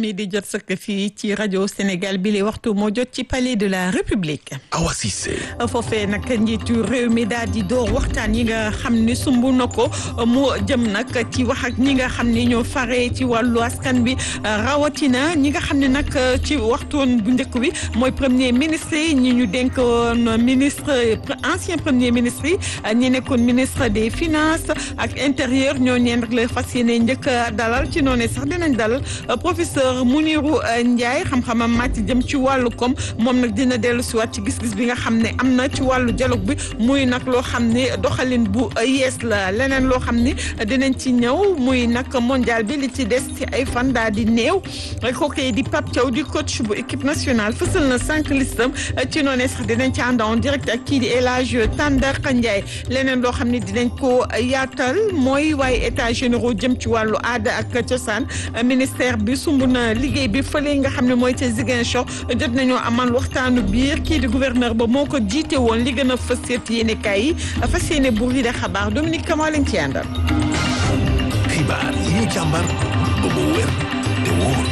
mi di jot sëkk fii ci rajo Sénégal bi li waxtu moo jot ci palais de la République. Awa Cissé. foofee nag njiitu réew mi daal di door waxtaan yi nga xam ni sumb na ko mu jëm nag ci wax ak ñi nga xam ni ñoo fare ci wàllu askan bi rawatina ñi nga xam ne nag ci waxtoon bu njëkk bi mooy premier ministre yi ñi ñu dénkoon ministre ancien premier ministre yi ñi nekkoon ministre des finances ak intérieur ñoo ñeen rek la fas yéene njëkk dalal ci noonu sax dinañ dalal professeur Mounirou Ndiaye xam-xamam màcc jëm ci wàllu koom moom nag dina dellu si waat ci gis-gis bi nga xam ne am na ci wàllu dialogue bi muy nag loo xam ne doxalin bu yees la leneen loo xam ni dinañ ci ñëw muy nag mondial bi li ci des ci ay fan daal di néew kooku di Pape Thiaw di coach bu équipe nationale fësal na cinq listam ci noonu sax dinañ ci ànd en direct ak kii di El Hadj Tandakha Ndiaye leneen loo xam ne dinañ ko yaatal mooy waaye état généraux jëm ci wàllu aada ak cosaan ministère bi sumb na liggéey bi fële nga xam ne mooy ca Ziguinchor jot nañoo amal waxtaanu biir kii di gouverneur ba moo ko jiite woon li gën a fës seet yéene kaay yi fas yéene buur yi de xabaar Dominique Kama lañ ci àndal. xibaar yi ñu càmbar ba mu wér te wóor.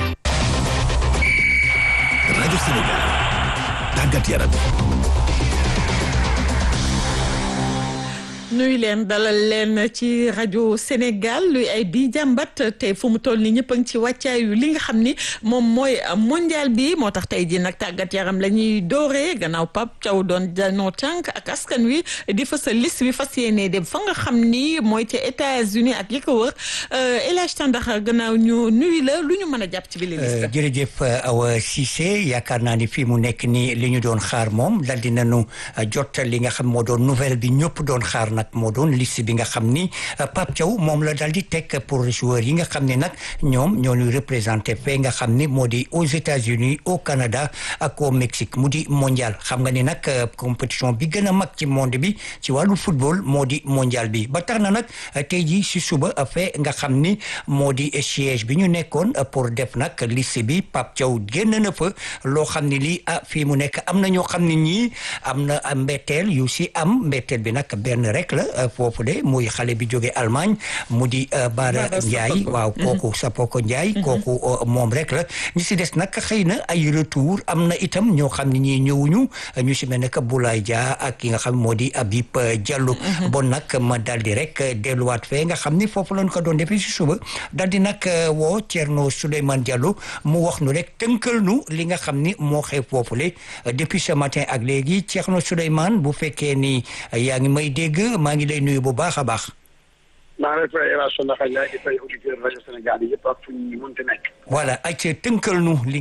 rajo Sénégal tàggat yaram. nuyu leen dalal leen ci rajo Sénégal luy ay bi jàmbat tey fu mu toll nii ñëpp a ngi ci wàccaayu li nga xam ni moom mooy mondial bi moo tax tey jii nag tàggat yaram la ñuy dooree gannaaw Pape Thiaw doon janoo tànk ak askan wi di fa sa liste bi fas yéenee dem fa nga xam ni mooy ca États-Unis ak yi ko wër El Hadj Tandakha gannaaw ñu nuyu la lu ñu mën a jàpp ci bi liste. jërëjëf Awa Cissé yaakaar naa ni fii mu nekk nii li ñu doon xaar moom dal di nañu jot li nga xam moo doon nouvelle bi ñëpp doon xaar nag moo doon liste bi nga xam ni Pape Thiaw moom la daal di teg pour joueurs yi nga xam ne nag ñoom ñoo ñu représenté fee nga xam ni moo di aux États-Unis au Canada ak au Mexique mu di mondial xam nga ni nag compétition bi gën a mag ci monde bi ci wàllu football moo di mondial bi ba tax na nag tey jii si suba fee nga xam ni moo di siège bi ñu nekkoon pour def nag liste bi Pape Thiaw génn na fa loo xam ne lii ah fii mu nekk am na ñoo xam ne ñii am na mbetteel yu si am mbetteel bi nag benn rek la foofu de muy xale bi jóge Allemagne mu di Bara Ndiaye waaw kooku Sapoko Ndiaye kooku moom rek la ñu si des nag xëy na ay retour am na itam ñoo xam ne ñii ñëwuñu ñu si mel ne que Boulaye Dia ak ki nga xam moo di Habib Diallo bon nag ma dal di rek delluwaat fee nga xam ni foofu lañ ko doon defee si suba dal di nag woo Thierno Souleymane Diallo mu wax nu rek tënkal nu li nga xam ni moo xew foofule depuis ce matin ak léegi Thierno Souleymane bu fekkee ni yaa ngi may dégg maa ngi lay nuyu bu baax a baax. maa ngi lay fay El Hadj Ndiaye di fay auditeur rajo Sénégal yi yëpp ak fu ñu mënti nekk. voilà ay ca tënkal nu li